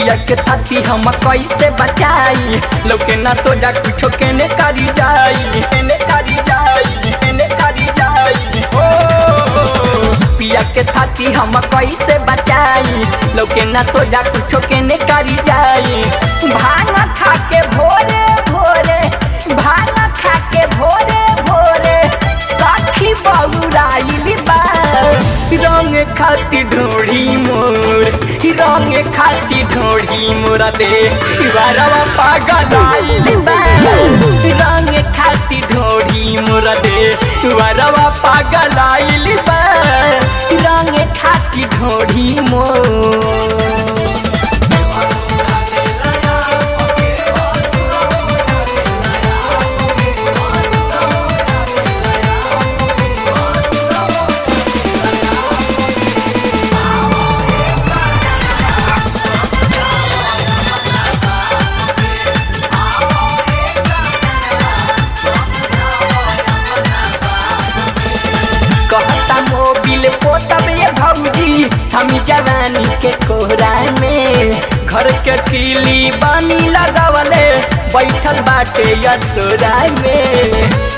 पिया के थाती हम कैसे बचाई लोके ना सोजा कुछो केने करी जाई केने करी जाई केने करी जाई ओ पिया के थाती हम कैसे बचाई लोके ना सोजा कुछो केने करी जाई भांग खा के भोरे भोरे भांग खा के भोरे भोरे साखी बहुराइली बा रंग खाती ढोड़ी मोर रंग खाती ढोड़ी मोरा दे बारवा पागल आइली बा रंग खाती ढोड़ी मोरा दे बारवा पागल आइली बा रंग खाती ढोड़ी मोर कहता मोबिल पोतब ये भौजी हम जवानी के कोहरा में घर के किली बानी लगावले बैठल बाटे यसोरा में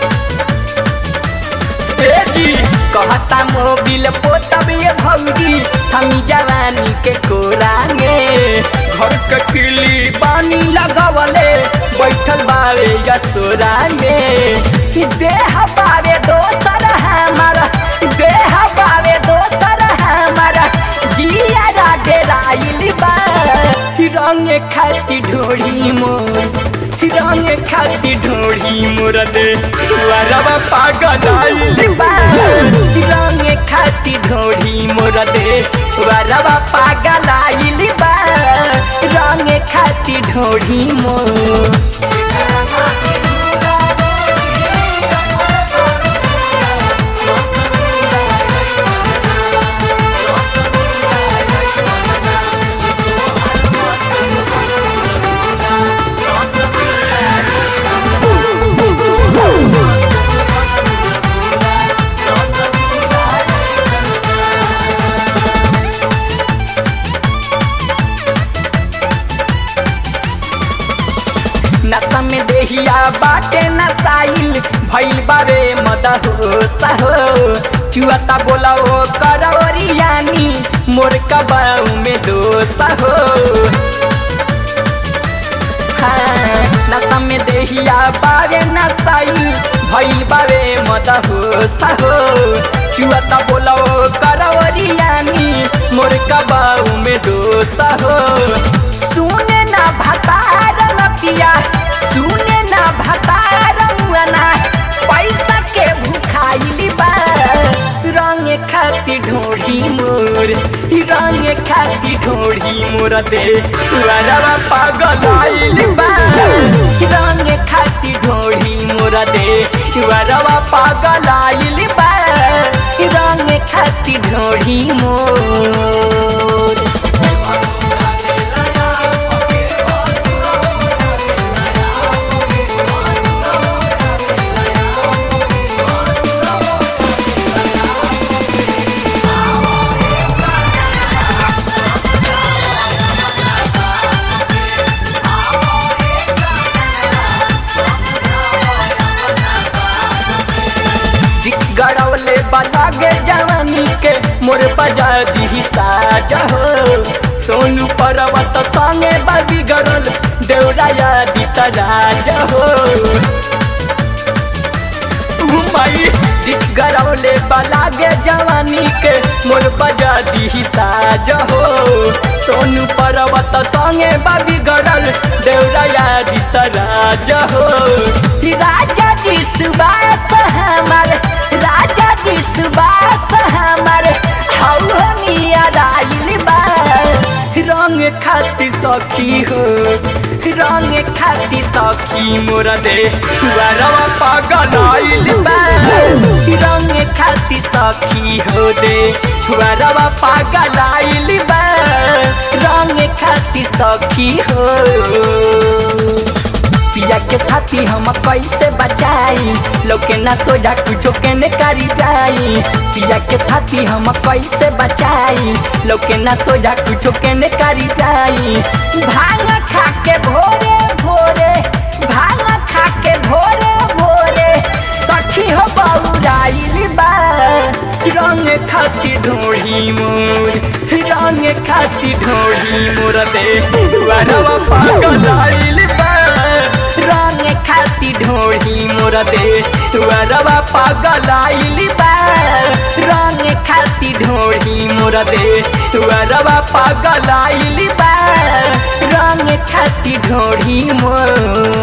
ए जी कहता मोबिल पोतब ये भौजी हम जवानी के कोरा में घर के किली बानी लगावले बैठल बावे यसोरा में देह बावे दोसर हमारा देह बावे दोसर हमारा जिया डेराइल बा रंग खाती ढोड़ी मोर रंग खाती ढोड़ी मोर दे वरवा पागल आइल बा रंग खाती ढोड़ी मोर दे वरवा पागल आइल बा रंग खाती ढोड़ी मोर नशा में देहिया बाटे नसाइल भइल बारे मद हो सहो चुआता बोला ओ करवरियानी मोर कबाऊ में दोष हो हाँ, नशा में देहिया बारे नसाइल भइल बारे मद हो सहो चुआता बोला ओ करवरियानी मोर कबाऊ में दोष हो सुने ना भतार नतिया सुने ना भतार मुआना पैसा के भूखाइली बा रंग खाती ढोढ़ी मोर रंग खाती ढोढ़ी मोर दे वरवा पागल आइली बा रंग खाती ढोढ़ी मोर दे वरवा पागल आइली बा रंग खाती ढोढ़ी मोर गड़ौले बलागे जवानी के मोर बजा दी साजा हो सोनू पर्वत संगे बाबी गड़ल देवराया दी राजा हो माई गड़ौले बलागे जवानी के मोर बजा दी साजा हो सोनू पर्वत संगे बाबी गड़ल देवराया दी राजा हो राजा जी सुबास हमार राजा जी सुबास हमार हौनिया राइल बा रंग खाती सखी हो रंग खाती सखी मोर दे वरवा पागल आइल बा रंग खाती सखी हो दे वरवा पागल आइल बा रंग खाती सखी हो पिया के थाती हम कैसे बचाई लोके ना सोजा कुछो के ने करी जाई पिया के थाती हम कैसे बचाई लोके ना सोजा कुछो के ने करी जाई भांग खा के भोरे भोरे भांग खा के भोरे भोरे सखी हो बौराइल बा रंग खाती ढोढ़ी मोर रंग खाती ढोढ़ी मोर दे वरवा पागल आइल बा रंग खाती ढोढ़ी मोर दे वरवा पागल आइल बा रंग खाती ढोढ़ी मोर दे वरवा पागल आइल बा रंग खाती ढोढ़ी मोर